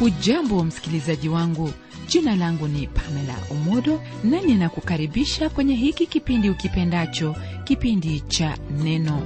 hujambo msikilizaji wangu jina langu ni pamela umodo nami nakukaribisha kwenye hiki kipindi ukipendacho kipindi cha neno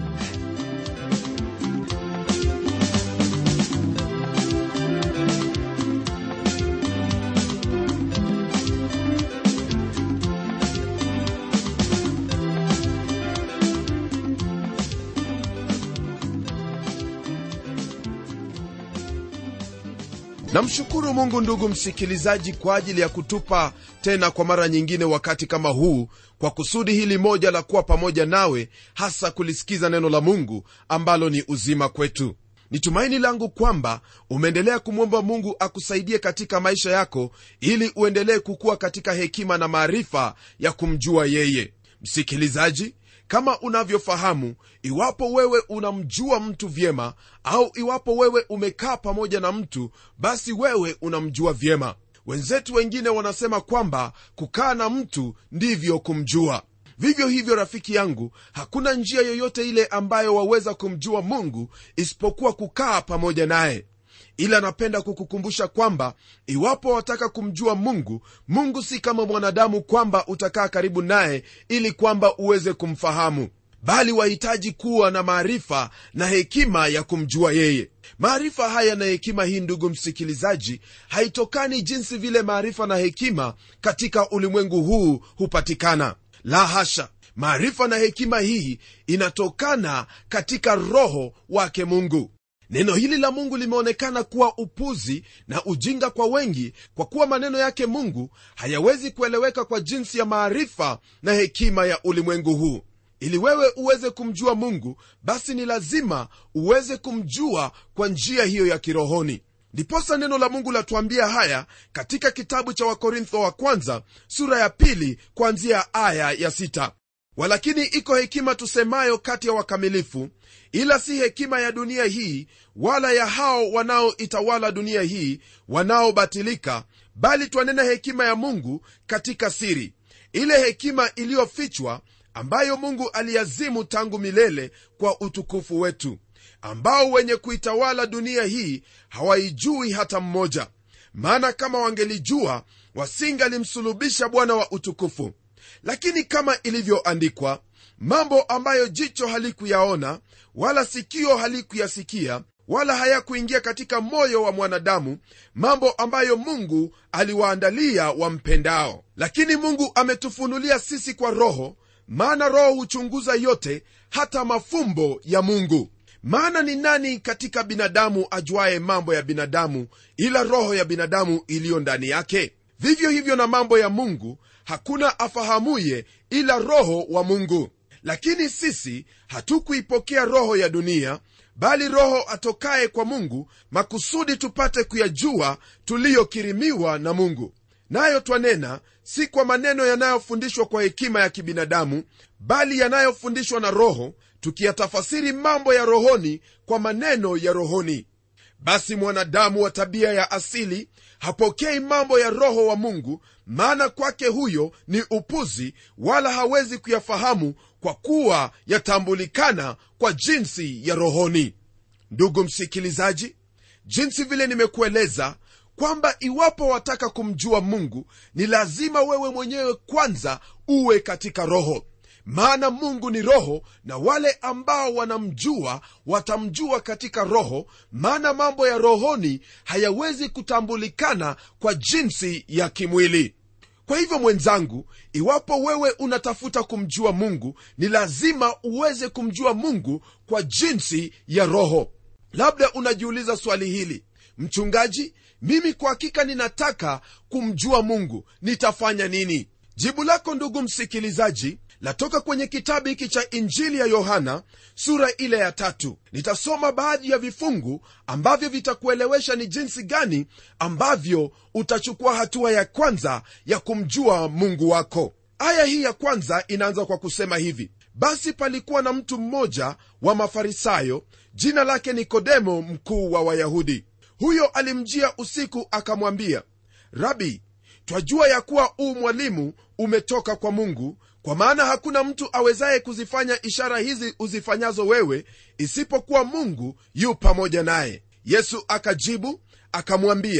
namshukuru mungu ndugu msikilizaji kwa ajili ya kutupa tena kwa mara nyingine wakati kama huu kwa kusudi hili moja la kuwa pamoja nawe hasa kulisikiza neno la mungu ambalo ni uzima kwetu ni tumaini langu kwamba umeendelea kumwomba mungu akusaidie katika maisha yako ili uendelee kukuwa katika hekima na maarifa ya kumjua yeye msikilizaji kama unavyofahamu iwapo wewe unamjua mtu vyema au iwapo wewe umekaa pamoja na mtu basi wewe unamjua vyema wenzetu wengine wanasema kwamba kukaa na mtu ndivyo kumjua vivyo hivyo rafiki yangu hakuna njia yoyote ile ambayo waweza kumjua mungu isipokuwa kukaa pamoja naye ila napenda kukukumbusha kwamba iwapo wataka kumjua mungu mungu si kama mwanadamu kwamba utakaa karibu naye ili kwamba uweze kumfahamu bali wahitaji kuwa na maarifa na hekima ya kumjua yeye maarifa haya na hekima hii ndugu msikilizaji haitokani jinsi vile maarifa na hekima katika ulimwengu huu hupatikana la hasha maarifa na hekima hii inatokana katika roho wake mungu neno hili la mungu limeonekana kuwa upuzi na ujinga kwa wengi kwa kuwa maneno yake mungu hayawezi kueleweka kwa jinsi ya maarifa na hekima ya ulimwengu huu ili wewe uweze kumjua mungu basi ni lazima uweze kumjua kwa njia hiyo ya kirohoni ndiposa neno la mungu latuambia haya katika kitabu cha wakorintho wa kwanza sura ya pili kuanzia aya ya sita walakini iko hekima tusemayo kati ya wakamilifu ila si hekima ya dunia hii wala ya hao wanaoitawala dunia hii wanaobatilika bali twanena hekima ya mungu katika siri ile hekima iliyofichwa ambayo mungu aliazimu tangu milele kwa utukufu wetu ambao wenye kuitawala dunia hii hawaijui hata mmoja maana kama wangelijua wasingalimsulubisha bwana wa utukufu lakini kama ilivyoandikwa mambo ambayo jicho halikuyaona wala sikio halikuyasikia wala hayakuingia katika moyo wa mwanadamu mambo ambayo mungu aliwaandalia wampendao lakini mungu ametufunulia sisi kwa roho maana roho huchunguza yote hata mafumbo ya mungu maana ni nani katika binadamu ajuaye mambo ya binadamu ila roho ya binadamu iliyo ndani yake vivyo hivyo na mambo ya mungu hakuna afahamuye ila roho wa mungu lakini sisi hatukuipokea roho ya dunia bali roho atokaye kwa mungu makusudi tupate kuyajua tuliyokirimiwa na mungu nayo twanena si kwa maneno yanayofundishwa kwa hekima ya kibinadamu bali yanayofundishwa na roho tukiyatafasiri mambo ya rohoni kwa maneno ya rohoni basi mwanadamu wa tabia ya asili hapokei mambo ya roho wa mungu maana kwake huyo ni upuzi wala hawezi kuyafahamu kwa kuwa yatambulikana kwa jinsi ya rohoni ndugu msikilizaji jinsi vile nimekueleza kwamba iwapo wataka kumjua mungu ni lazima wewe mwenyewe kwanza uwe katika roho maana mungu ni roho na wale ambao wanamjua watamjua katika roho maana mambo ya rohoni hayawezi kutambulikana kwa jinsi ya kimwili kwa hivyo mwenzangu iwapo wewe unatafuta kumjua mungu ni lazima uweze kumjua mungu kwa jinsi ya roho labda unajiuliza swali hili mchungaji mimi kwa hakika ninataka kumjua mungu nitafanya nini jibu lako ndugu msikilizaji latoka kwenye kitabu hiki cha injili ya yohana sura ile ya tatu nitasoma baadhi ya vifungu ambavyo vitakuelewesha ni jinsi gani ambavyo utachukua hatua ya kwanza ya kumjua mungu wako aya hii ya kwanza inaanza kwa kusema hivi basi palikuwa na mtu mmoja wa mafarisayo jina lake nikodemo mkuu wa wayahudi huyo alimjia usiku akamwambia rabi twajua ya kuwa uu mwalimu umetoka kwa mungu kwa maana hakuna mtu awezaye kuzifanya ishara hizi uzifanyazo wewe isipokuwa mungu yu pamoja naye yesu akajibu akamwambia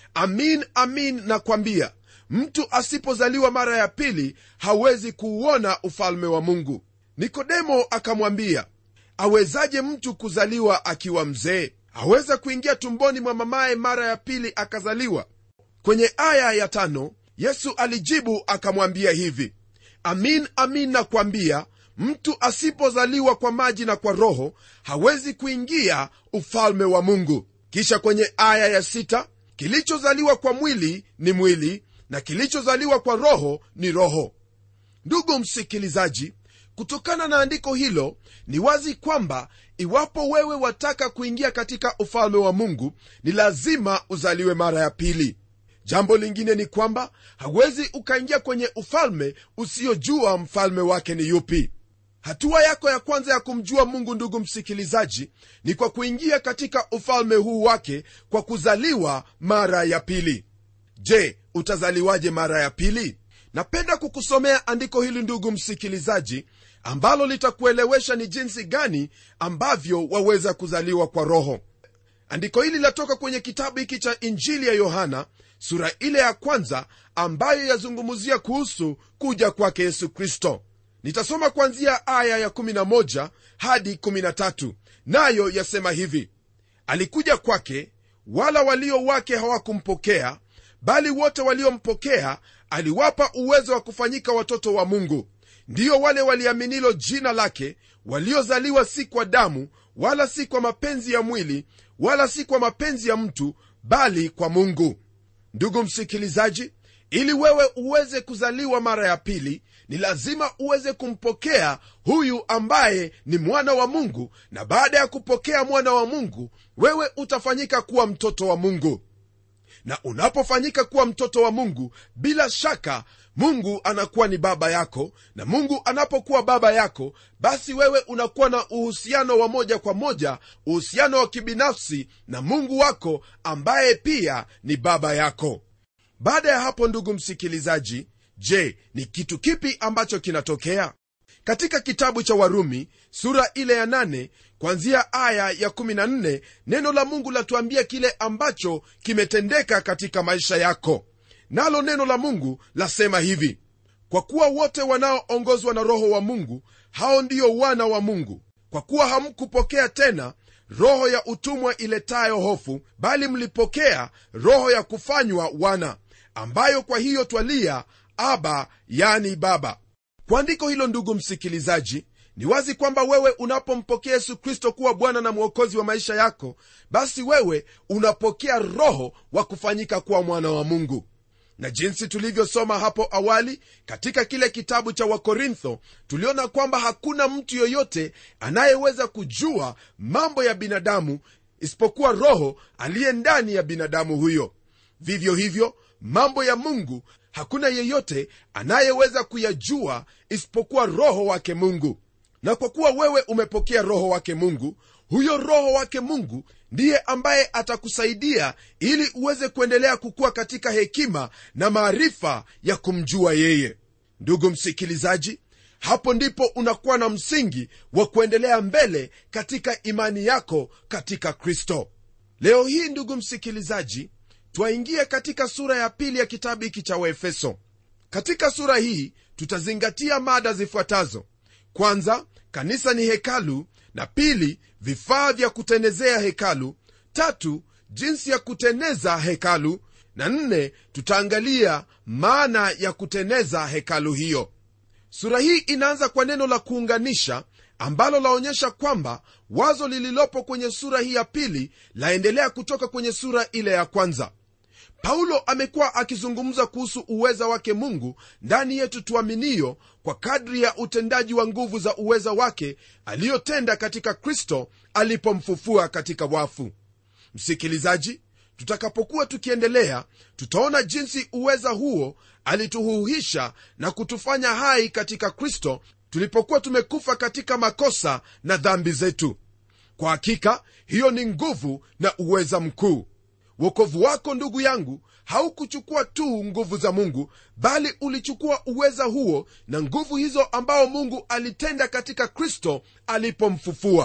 amin amin nakwambia mtu asipozaliwa mara ya pili hawezi kuuona ufalme wa mungu nikodemo akamwambia awezaje mtu kuzaliwa akiwa mzee aweza kuingia tumboni mwa mamaye mara ya pili akazaliwa kwenye aya ya tano yesu alijibu akamwambia hivi amin amin nakwambia mtu asipozaliwa kwa maji na kwa roho hawezi kuingia ufalme wa mungu kisha kwenye aya ya sita kilichozaliwa kwa mwili ni mwili na kilichozaliwa kwa roho ni roho ndugu msikilizaji kutokana na andiko hilo ni wazi kwamba iwapo wewe wataka kuingia katika ufalme wa mungu ni lazima uzaliwe mara ya pili jambo lingine ni kwamba hawezi ukaingia kwenye ufalme usiyojua mfalme wake ni yupi hatua yako ya kwanza ya kumjua mungu ndugu msikilizaji ni kwa kuingia katika ufalme huu wake kwa kuzaliwa mara ya pili je utazaliwaje mara ya pili napenda kukusomea andiko hili ndugu msikilizaji ambalo litakuelewesha ni jinsi gani ambavyo waweza kuzaliwa kwa roho andiko hili latoka kwenye kitabu hiki cha injili ya yohana sura ile ya kwanza ambayo yazungumzia kuhusu kuja kwake yesu kristo nitasoma kuanzia aya ya11 hadi 13 nayo yasema hivi alikuja kwake wala walio wake hawakumpokea bali wote waliompokea aliwapa uwezo wa kufanyika watoto wa mungu ndiyo wale waliaminilo jina lake waliozaliwa si kwa damu wala si kwa mapenzi ya mwili wala si kwa mapenzi ya mtu bali kwa mungu ndugu msikilizaji ili wewe uweze kuzaliwa mara ya pili ni lazima uweze kumpokea huyu ambaye ni mwana wa mungu na baada ya kupokea mwana wa mungu wewe utafanyika kuwa mtoto wa mungu na unapofanyika kuwa mtoto wa mungu bila shaka mungu anakuwa ni baba yako na mungu anapokuwa baba yako basi wewe unakuwa na uhusiano wa moja kwa moja uhusiano wa kibinafsi na mungu wako ambaye pia ni baba yako baada ya hapo ndugu msikilizaji je ni kitu kipi ambacho kinatokea katika kitabu cha warumi sura ile ya 8 kwanzia aya ya 14 neno la mungu latuambia kile ambacho kimetendeka katika maisha yako nalo neno la mungu lasema hivi kwa kuwa wote wanaoongozwa na roho wa mungu hao ndiyo wana wa mungu kwa kuwa hamkupokea tena roho ya utumwa iletayo hofu bali mlipokea roho ya kufanywa wana ambayo kwa hiyo twalia aba yani baba kwa andiko hilo ndugu msikilizaji ni wazi kwamba wewe unapompokea yesu kristo kuwa bwana na mwokozi wa maisha yako basi wewe unapokea roho wa kufanyika kuwa mwana wa mungu na jinsi tulivyosoma hapo awali katika kile kitabu cha wakorintho tuliona kwamba hakuna mtu yoyote anayeweza kujua mambo ya binadamu isipokuwa roho aliye ndani ya binadamu huyo vivyo hivyo mambo ya mungu hakuna yeyote anayeweza kuyajua isipokuwa roho wake mungu na kwa kuwa wewe umepokea roho wake mungu huyo roho wake mungu ndiye ambaye atakusaidia ili uweze kuendelea kukua katika hekima na maarifa ya kumjua yeye ndugu msikilizaji hapo ndipo unakuwa na msingi wa kuendelea mbele katika imani yako katika kristo leo hii ndugu msikilizaji twaingia katika sura ya pili ya kitabu hiki cha waefeso katika sura hii tutazingatia mada zifuatazo kwanza kanisa ni hekalu na pili vifaa vya kutenezea hekalu tatu jinsi ya kuteneza hekalu na nne tutaangalia maana ya kuteneza hekalu hiyo sura hii inaanza kwa neno la kuunganisha ambalo laonyesha kwamba wazo lililopo kwenye sura hii ya pili laendelea kutoka kwenye sura ile ya kwanza paulo amekuwa akizungumza kuhusu uweza wake mungu ndani yetu tuaminio kwa kadri ya utendaji wa nguvu za uweza wake aliyotenda katika kristo alipomfufua katika wafu msikilizaji tutakapokuwa tukiendelea tutaona jinsi uweza huo alituhuhisha na kutufanya hai katika kristo tulipokuwa tumekufa katika makosa na dhambi zetu kwa hakika hiyo ni nguvu na uweza mkuu wokovu wako ndugu yangu haukuchukua tu nguvu za mungu bali ulichukua uweza huo na nguvu hizo ambao mungu alitenda katika kristo alipomfufua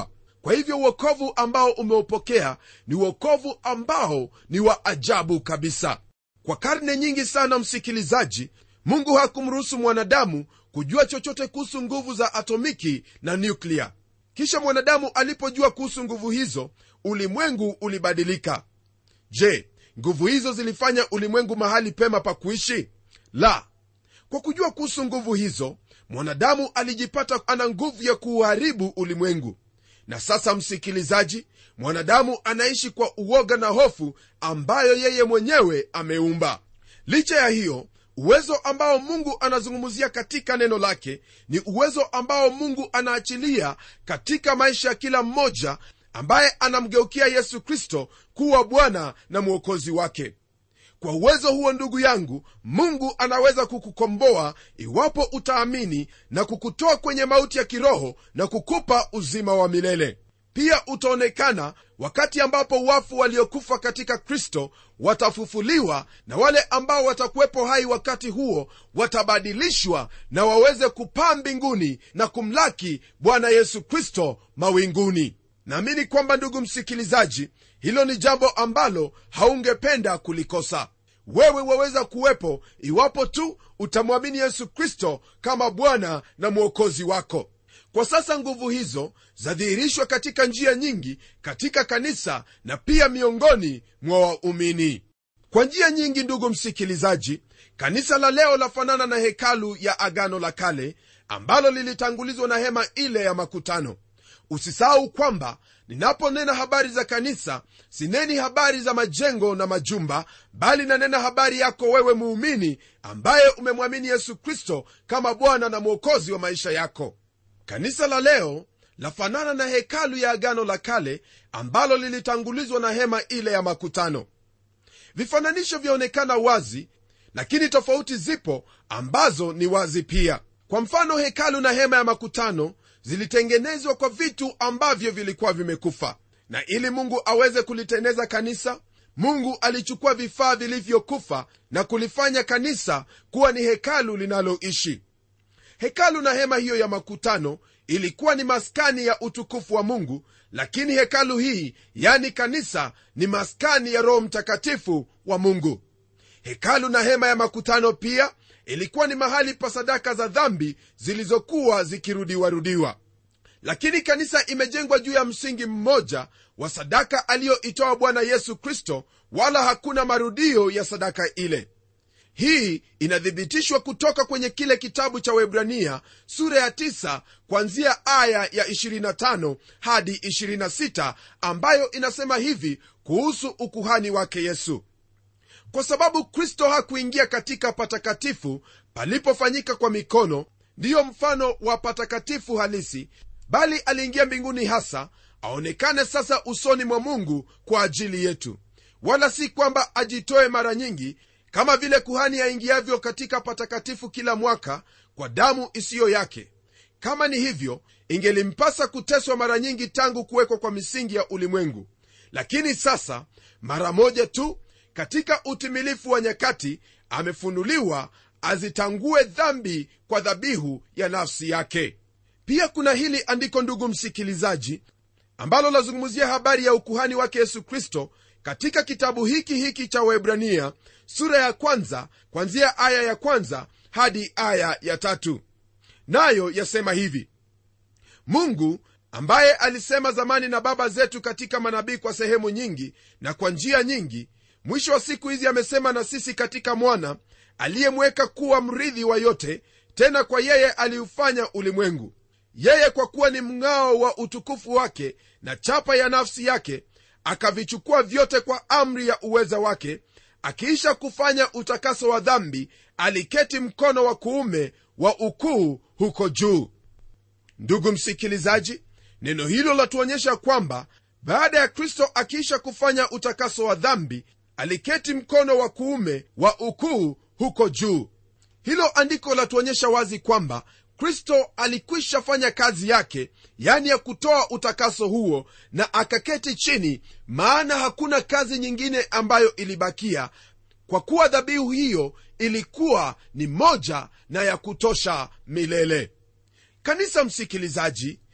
kwa hivyo uokovu ambao umeupokea ni uokovu ambao ni wa ajabu kabisa kwa karne nyingi sana msikilizaji mungu hakumruhusu mwanadamu kujua chochote kuhusu nguvu za atomiki na nyuklia kisha mwanadamu alipojua kuhusu nguvu hizo ulimwengu ulibadilika je nguvu hizo zilifanya ulimwengu mahali pema pa kuishi la kwa kujua kuhusu nguvu hizo mwanadamu alijipata ana nguvu ya kuuharibu ulimwengu na sasa msikilizaji mwanadamu anaishi kwa uoga na hofu ambayo yeye mwenyewe ameumba licha ya hiyo uwezo ambao mungu anazungumzia katika neno lake ni uwezo ambao mungu anaachilia katika maisha ya kila mmoja ambaye anamgeukia yesu kristo kuwa bwana na mwokozi wake kwa uwezo huo ndugu yangu mungu anaweza kukukomboa iwapo utaamini na kukutoa kwenye mauti ya kiroho na kukupa uzima wa milele pia utaonekana wakati ambapo wafu waliokufa katika kristo watafufuliwa na wale ambao watakuwepo hai wakati huo watabadilishwa na waweze kupaa mbinguni na kumlaki bwana yesu kristo mawinguni naamini kwamba ndugu msikilizaji hilo ni jambo ambalo haungependa kulikosa wewe waweza kuwepo iwapo tu utamwamini yesu kristo kama bwana na mwokozi wako kwa sasa nguvu hizo zadhihirishwa katika njia nyingi katika kanisa na pia miongoni mwa waumini kwa njia nyingi ndugu msikilizaji kanisa la leo lafanana na hekalu ya agano la kale ambalo lilitangulizwa na hema ile ya makutano usisahau kwamba ninaponena habari za kanisa sineni habari za majengo na majumba bali nanena habari yako wewe muumini ambaye umemwamini yesu kristo kama bwana na mwokozi wa maisha yako kanisa la leo lafanana na hekalu ya agano la kale ambalo lilitangulizwa na hema ile ya makutano vifananisho vyaonekana wazi lakini tofauti zipo ambazo ni wazi pia kwa mfano hekalu na hema ya makutano zilitengenezwa kwa vitu ambavyo vilikuwa vimekufa na ili mungu aweze kulitengeneza kanisa mungu alichukua vifaa vilivyokufa na kulifanya kanisa kuwa ni hekalu linaloishi hekalu na hema hiyo ya makutano ilikuwa ni maskani ya utukufu wa mungu lakini hekalu hii yani kanisa ni maskani ya roho mtakatifu wa mungu hekalu na hema ya makutano pia ilikuwa ni mahali pa sadaka za dhambi zilizokuwa zikirudiwarudiwa lakini kanisa imejengwa juu ya msingi mmoja wa sadaka aliyoitoa bwana yesu kristo wala hakuna marudio ya sadaka ile hii inathibitishwa kutoka kwenye kile kitabu cha webrania sura ya 9 kwanzia aya ya 25 hadi 26 ambayo inasema hivi kuhusu ukuhani wake yesu kwa sababu kristo hakuingia katika patakatifu palipofanyika kwa mikono ndiyo mfano wa patakatifu halisi bali aliingia mbinguni hasa aonekane sasa usoni mwa mungu kwa ajili yetu wala si kwamba ajitoe mara nyingi kama vile kuhani aingiavyo katika patakatifu kila mwaka kwa damu isiyo yake kama ni hivyo ingelimpasa kuteswa mara nyingi tangu kuwekwa kwa misingi ya ulimwengu lakini sasa mara moja tu katika utimilifu wa nyakati amefunuliwa azitangue dhambi kwa dhabihu ya nafsi yake pia kuna hili andiko ndugu msikilizaji ambalo lazungumzia habari ya ukuhani wake yesu kristo katika kitabu hiki hiki cha webrania sura ya kwanza kwanzia aya ya kwanza hadi aya ya tatu nayo yasema hivi mungu ambaye alisema zamani na baba zetu katika manabii kwa sehemu nyingi na kwa njia nyingi mwisho wa siku hizi amesema na sisi katika mwana aliyemweka kuwa mrithi wa yote tena kwa yeye aliufanya ulimwengu yeye kwa kuwa ni mng'ao wa utukufu wake na chapa ya nafsi yake akavichukua vyote kwa amri ya uweza wake akiisha kufanya utakaso wa dhambi aliketi mkono wa kuume wa ukuu huko juu ndugu msikilizaji neno hilo latuonyesha kwamba baada ya kristo akiisha kufanya utakaso wa dhambi aliketi mkono wa kuume wa ukuu huko juu hilo andiko latuonyesha wazi kwamba kristo alikwisha fanya kazi yake yani ya kutoa utakaso huo na akaketi chini maana hakuna kazi nyingine ambayo ilibakia kwa kuwa dhabihu hiyo ilikuwa ni moja na ya kutosha milele kanisa msikilizaji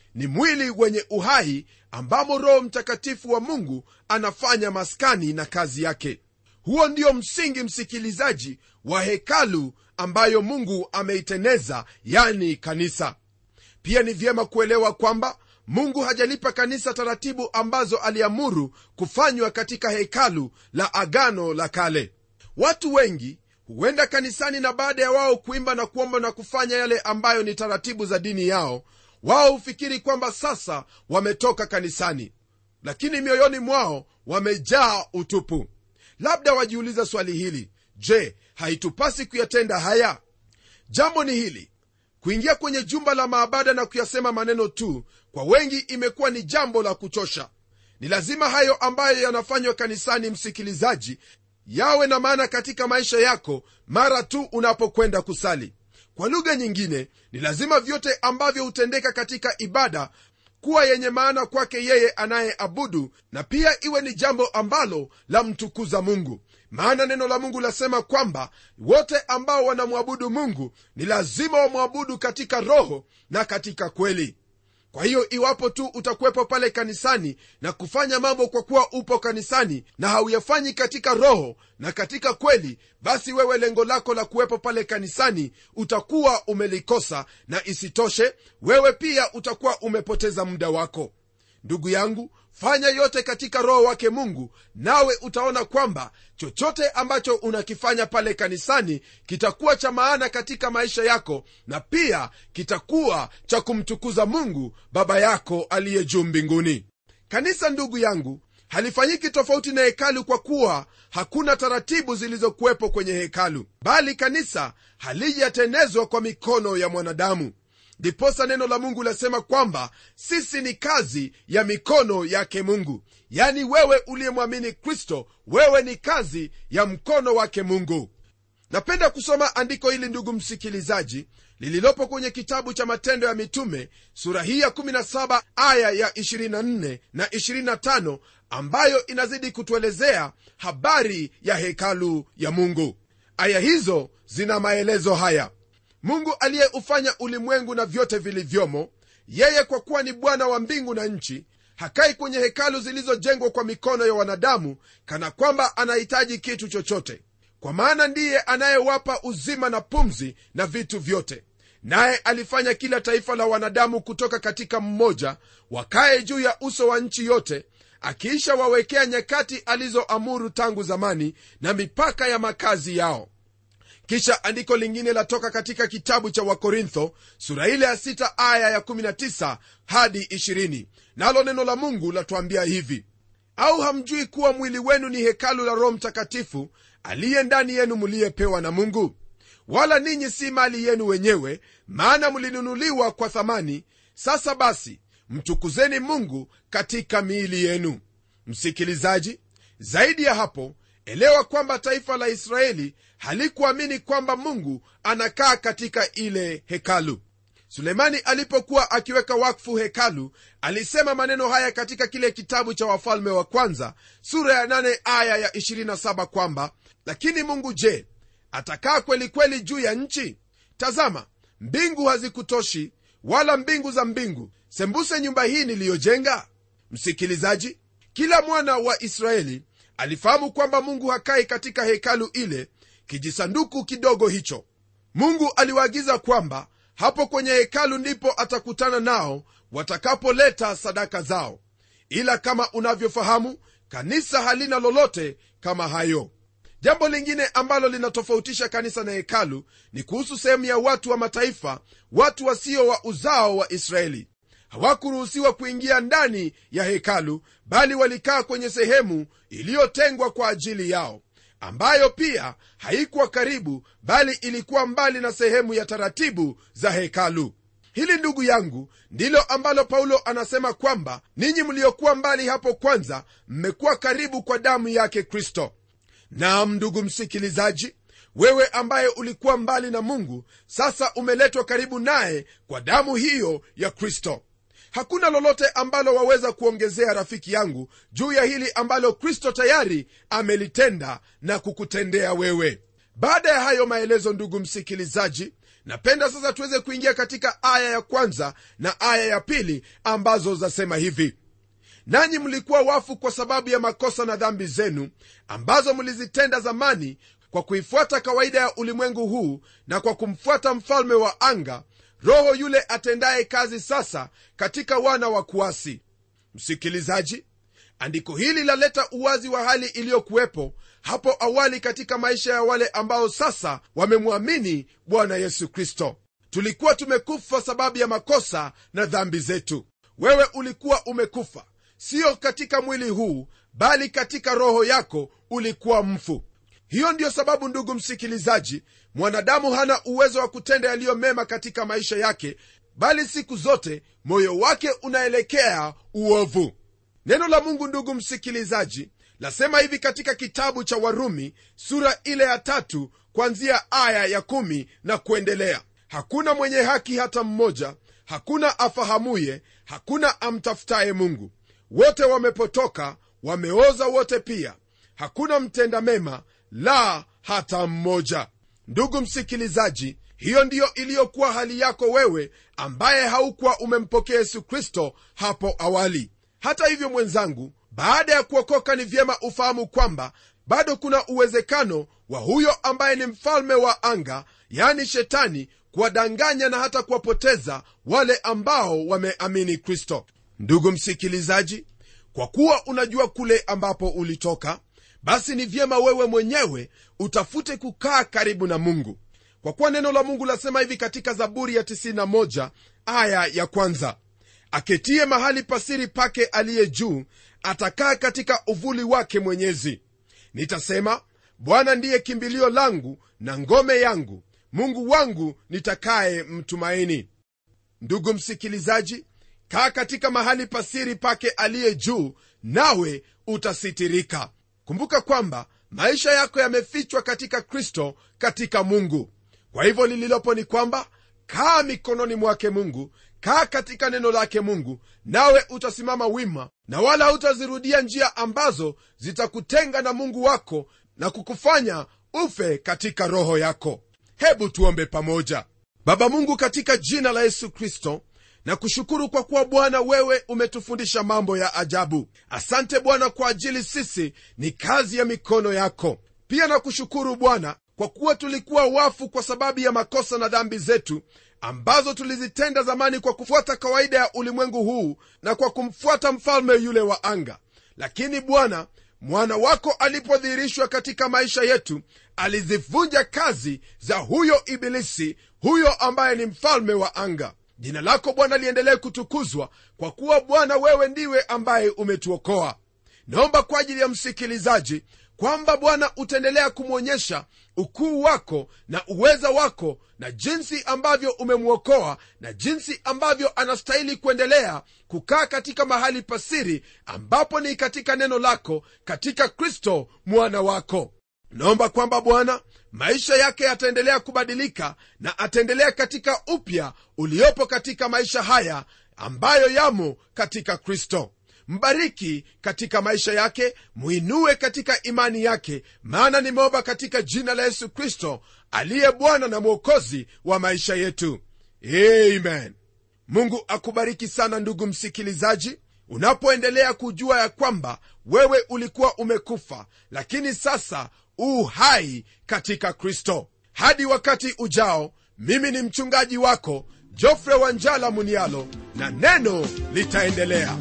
ni mwili wenye uhai ambamo roho mtakatifu wa mungu anafanya maskani na kazi yake huo ndio msingi msikilizaji wa hekalu ambayo mungu ameiteneza yani kanisa pia ni vyema kuelewa kwamba mungu hajalipa kanisa taratibu ambazo aliamuru kufanywa katika hekalu la agano la kale watu wengi huenda kanisani na baada ya wao kuimba na kuomba na kufanya yale ambayo ni taratibu za dini yao wao hufikiri kwamba sasa wametoka kanisani lakini mioyoni mwao wamejaa utupu labda wajiuliza swali hili je haitupasi kuyatenda haya jambo ni hili kuingia kwenye jumba la maabada na kuyasema maneno tu kwa wengi imekuwa ni jambo la kuchosha ni lazima hayo ambayo yanafanywa kanisani msikilizaji yawe na maana katika maisha yako mara tu unapokwenda kusali kwa lugha nyingine ni lazima vyote ambavyo hutendeka katika ibada kuwa yenye maana kwake yeye anayeabudu na pia iwe ni jambo ambalo la mtukuza mungu maana neno la mungu lasema kwamba wote ambao wanamwabudu mungu ni lazima wamwabudu katika roho na katika kweli kwa hiyo iwapo tu utakuwepo pale kanisani na kufanya mambo kwa kuwa upo kanisani na hauyafanyi katika roho na katika kweli basi wewe lengo lako la kuwepo pale kanisani utakuwa umelikosa na isitoshe wewe pia utakuwa umepoteza muda wako ndugu yangu fanya yote katika roho wake mungu nawe utaona kwamba chochote ambacho unakifanya pale kanisani kitakuwa cha maana katika maisha yako na pia kitakuwa cha kumtukuza mungu baba yako aliye juu mbinguni kanisa ndugu yangu halifanyiki tofauti na hekalu kwa kuwa hakuna taratibu zilizokuwepo kwenye hekalu bali kanisa halijatenezwa kwa mikono ya mwanadamu ndiposa neno la mungu lasema kwamba sisi ni kazi ya mikono yake mungu yani wewe uliyemwamini kristo wewe ni kazi ya mkono wake mungu napenda kusoma andiko hili ndugu msikilizaji lililopo kwenye kitabu cha matendo ya mitume sura hii ya 17 aya ya 24 na 25 ambayo inazidi kutuelezea habari ya hekalu ya mungu aya hizo zina maelezo haya mungu aliyeufanya ulimwengu na vyote vilivyomo yeye kwa kuwa ni bwana wa mbingu na nchi hakai kwenye hekalu zilizojengwa kwa mikono ya wanadamu kana kwamba anahitaji kitu chochote kwa maana ndiye anayewapa uzima na pumzi na vitu vyote naye alifanya kila taifa la wanadamu kutoka katika mmoja wakaye juu ya uso wa nchi yote akiisha wawekea nyakati alizoamuru tangu zamani na mipaka ya makazi yao kisha andiko lingine latoka katika kitabu cha wakorintho sura ile ya 6 aya ya 19 hadi 20 nalo neno la mungu latuambia hivi au hamjui kuwa mwili wenu ni hekalu la roho mtakatifu aliye ndani yenu mliyepewa na mungu wala ninyi si mali yenu wenyewe maana mlinunuliwa kwa thamani sasa basi mtukuzeni mungu katika miili yenu msikilizaji zaidi ya hapo elewa kwamba taifa la israeli halikuamini kwamba mungu anakaa katika ile hekalu sulemani alipokuwa akiweka wakfu hekalu alisema maneno haya katika kile kitabu cha wafalme wa kwanza sura ya 8 aya ya 27 kwamba lakini mungu je atakaa kweli kweli juu ya nchi tazama mbingu hazikutoshi wala mbingu za mbingu sembuse nyumba hii niliyojenga msikilizaji kila mwana wa israeli alifahamu kwamba mungu hakai katika hekalu ile kijisanduku kidogo hicho mungu aliwaagiza kwamba hapo kwenye hekalu ndipo atakutana nao watakapoleta sadaka zao ila kama unavyofahamu kanisa halina lolote kama hayo jambo lingine ambalo linatofautisha kanisa na hekalu ni kuhusu sehemu ya watu wa mataifa watu wasio wa uzao wa israeli hawakuruhusiwa kuingia ndani ya hekalu bali walikaa kwenye sehemu iliyotengwa kwa ajili yao ambayo pia haikuwa karibu bali ilikuwa mbali na sehemu ya taratibu za hekalu hili ndugu yangu ndilo ambalo paulo anasema kwamba ninyi mliokuwa mbali hapo kwanza mmekuwa karibu kwa damu yake kristo nam ndugu msikilizaji wewe ambaye ulikuwa mbali na mungu sasa umeletwa karibu naye kwa damu hiyo ya kristo hakuna lolote ambalo waweza kuongezea rafiki yangu juu ya hili ambalo kristo tayari amelitenda na kukutendea wewe baada ya hayo maelezo ndugu msikilizaji napenda sasa tuweze kuingia katika aya ya kwanza na aya ya pili ambazo zasema hivi nanyi mlikuwa wafu kwa sababu ya makosa na dhambi zenu ambazo mlizitenda zamani kwa kuifuata kawaida ya ulimwengu huu na kwa kumfuata mfalme wa anga roho yule atendaye kazi sasa katika wana wa kuasi msikilizaji andiko hili laleta uwazi wa hali iliyokuwepo hapo awali katika maisha ya wale ambao sasa wamemwamini bwana yesu kristo tulikuwa tumekufa sababu ya makosa na dhambi zetu wewe ulikuwa umekufa siyo katika mwili huu bali katika roho yako ulikuwa mfu hiyo ndiyo sababu ndugu msikilizaji mwanadamu hana uwezo wa kutenda yaliyo mema katika maisha yake bali siku zote moyo wake unaelekea uovu neno la mungu ndugu msikilizaji lasema hivi katika kitabu cha warumi sura ile ya tatu kwanzia aya ya kumi na kuendelea hakuna mwenye haki hata mmoja hakuna afahamuye hakuna amtafutaye mungu wote wamepotoka wameoza wote pia hakuna mtenda mema la hata mmoja ndugu msikilizaji hiyo ndiyo iliyokuwa hali yako wewe ambaye haukuwa umempokea yesu kristo hapo awali hata hivyo mwenzangu baada ya kuokoka ni vyema ufahamu kwamba bado kuna uwezekano wa huyo ambaye ni mfalme wa anga yani shetani kuwadanganya na hata kuwapoteza wale ambao wameamini kristo ndugu msikilizaji kwa kuwa unajua kule ambapo ulitoka basi ni vyema wewe mwenyewe utafute kukaa karibu na mungu kwa kuwa neno la mungu lasema hivi katika zaburi ya 91 aya ya kwanza aketie mahali pasiri pake aliye juu atakaa katika uvuli wake mwenyezi nitasema bwana ndiye kimbilio langu na ngome yangu mungu wangu nitakaye mtumaini ndugu msikilizaji kaa katika mahali pasiri pake aliye juu nawe utasitirika kumbuka kwamba maisha yako yamefichwa katika kristo katika mungu kwa hivyo lililopo ni kwamba kaa mikononi mwake mungu kaa katika neno lake mungu nawe utasimama wima na wala hutazirudia njia ambazo zitakutenga na mungu wako na kukufanya ufe katika roho yako hebu tuombe pamoja baba mungu katika jina la yesu kristo na kushukuru kwa kuwa bwana wewe umetufundisha mambo ya ajabu asante bwana kwa ajili sisi ni kazi ya mikono yako pia na kushukuru bwana kwa kuwa tulikuwa wafu kwa sababu ya makosa na dhambi zetu ambazo tulizitenda zamani kwa kufuata kawaida ya ulimwengu huu na kwa kumfuata mfalme yule wa anga lakini bwana mwana wako alipodhihirishwa katika maisha yetu alizivunja kazi za huyo ibilisi huyo ambaye ni mfalme wa anga jina lako bwana liendelee kutukuzwa kwa kuwa bwana wewe ndiwe ambaye umetuokoa naomba kwa ajili ya msikilizaji kwamba bwana utaendelea kumwonyesha ukuu wako na uweza wako na jinsi ambavyo umemwokoa na jinsi ambavyo anastahili kuendelea kukaa katika mahali pasiri ambapo ni katika neno lako katika kristo mwana wako naomba kwamba bwana maisha yake yataendelea kubadilika na ataendelea katika upya uliopo katika maisha haya ambayo yamo katika kristo mbariki katika maisha yake mwinue katika imani yake maana nimeomba katika jina la yesu kristo aliye bwana na mwokozi wa maisha yetu amen mungu akubariki sana ndugu msikilizaji unapoendelea kujua ya kwamba wewe ulikuwa umekufa lakini sasa u hai katika kristo hadi wakati ujao mimi ni mchungaji wako jofre wanjala munialo na neno litaendelea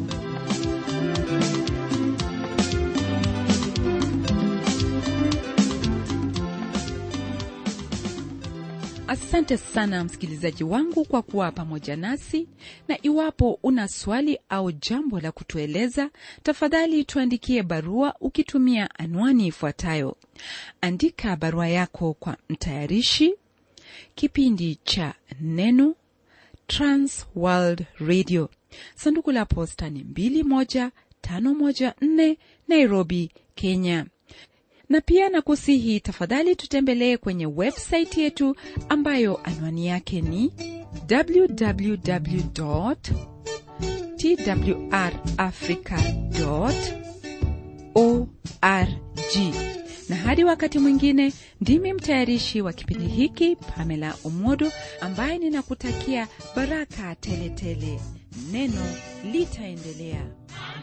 asante sana msikilizaji wangu kwa kuwa pamoja nasi na iwapo una swali au jambo la kutueleza tafadhali tuandikie barua ukitumia anwani ifuatayo andika barua yako kwa mtayarishi kipindi cha neno transworld radio sanduku la posta ni 21514 nairobi kenya na pia na kusihi tafadhali tutembelee kwenye websaiti yetu ambayo anwani yake ni www twrafrica org na hadi hadi wakati mwingine ndimi mtayarishi wa kipindi hiki pamela umodo ambaye ninakutakia baraka teletele tele. neno litaendelea